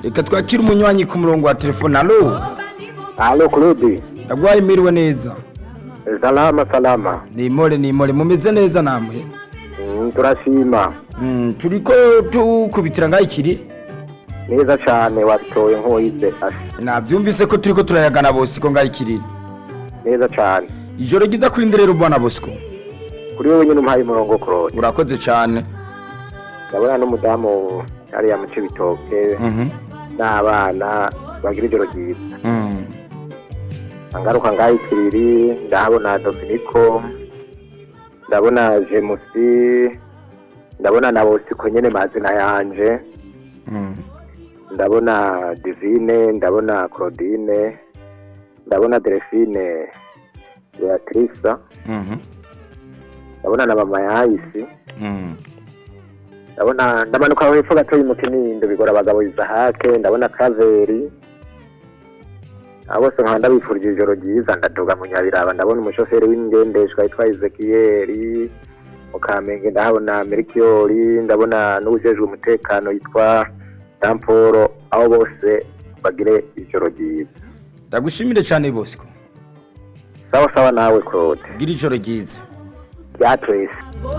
reka twakire umunywanyi ku murongo wa telefone alo Halo Claude. ndagwaye miriwe neza Salama salama. nimore nimore mumeze neza namwe Mm, turashima. Mm, turiko tukubitira ngaho ikiri Neza cyane watoye nk'uwize asha. navyumvise ko turiko turayagana bosiko ngaho ikiriri Neza cyane. ijoro ryiza kuri nderero bwana bosco Kuri wowe nyine umuhaye umurongo Claude. urakoze cane Ndabona n'umudamu hariya mu Cibitoke Mhm, n'abana bagira ijoro ryiza. mm. Angaruka ngaho ikiriri ndahabona Dominico. Ndabona Jemusi. Ndabona na Bosiko nyene mazina yanje. Mm. ndabona divine ndabona claudine ndabona delphine beatrice Mhm, ndabona na mama yayisi mm. ndabona ndamanuka aho hepfo gatoya umutinindo bigora abagabo izahake ndabona kaveri abo bose nkaba ndabifurije ijoro ryiza ndaduga mu nyabiraba ndabona umushoferi w'ingendeshwa yitwa ezekiyeri mu kamenge ndahabona merikiyori ndabona n'uwujejwe umutekano yitwa damporo aho bose bagire ijoro ryiza ndagushimire cane bosco sawa sawa nawe claude gira ijoro ryiza rya twese